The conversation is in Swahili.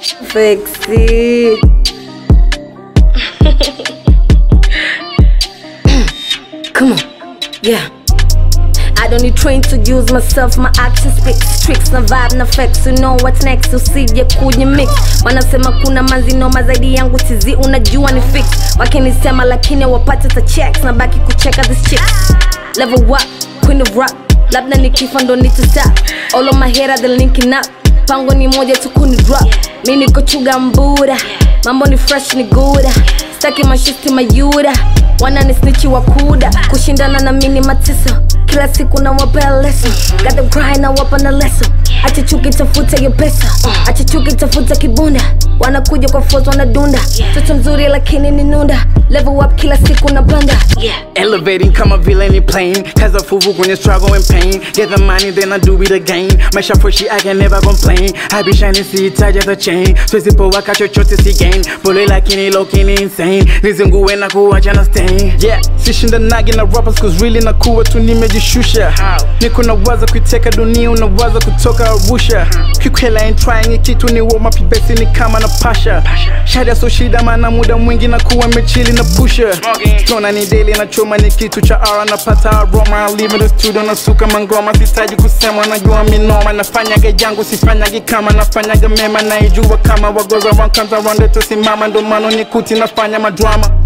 Fix it. Come on, yeah. I don't need train to use myself, my action speaks tricks na vibe na facts, you know what's next, usije kuje mix. Wanasema kuna manzi noma zaidi yangu tizi, unajua ni fix. Wakinisema lakini wapate ta checks, na baki kucheka this chicks. Level up, queen of rock, labda nikifa ndo nitastop. All of my hater they linking up, pango ni moja tu kuni drop. Mi niko chuga mbuda, mambo ni fresh ni guda, staki mashisti mayuda wana ni snichi wa kuda kushindana na mini mateso kila siku na wapea leso got them cry na wapa na leso acha chuki tafuta hiyo pesa acha chuki tafuta kibunda wanakuja kwa force wanadunda toto mzuri lakini ni nunda level up kila siku na panda Elevating kama vile ni plane Kaza fuvu kwenye struggle and pain Get the money then I do it again Maisha freshi I can never complain I be shining sihitaji hata chain Siwezi powaka chochote si gain Pole lakini low kini insane Nizingue na kuwacha na stain Yeah, sishindanagi na rappers cause really na kuwa tu nimejishusha Niko na waza kuiteka dunia unawaza kutoka Arusha Kikwela ain't trying kitu ni warm up basi ni kama na pasha Shada so shida maana muda mwingi na kuwa mechili na pusha Tona ni daily na choma ni kitu cha ara napata aroma I live in the studio na suka mangoma sitaji kusema najua minoma nafanyaga jangu sifanyagi kama nafanyaga mema naijua kama wagoza wankanza ronde tusimama ndo mano nikuti nafanya madrama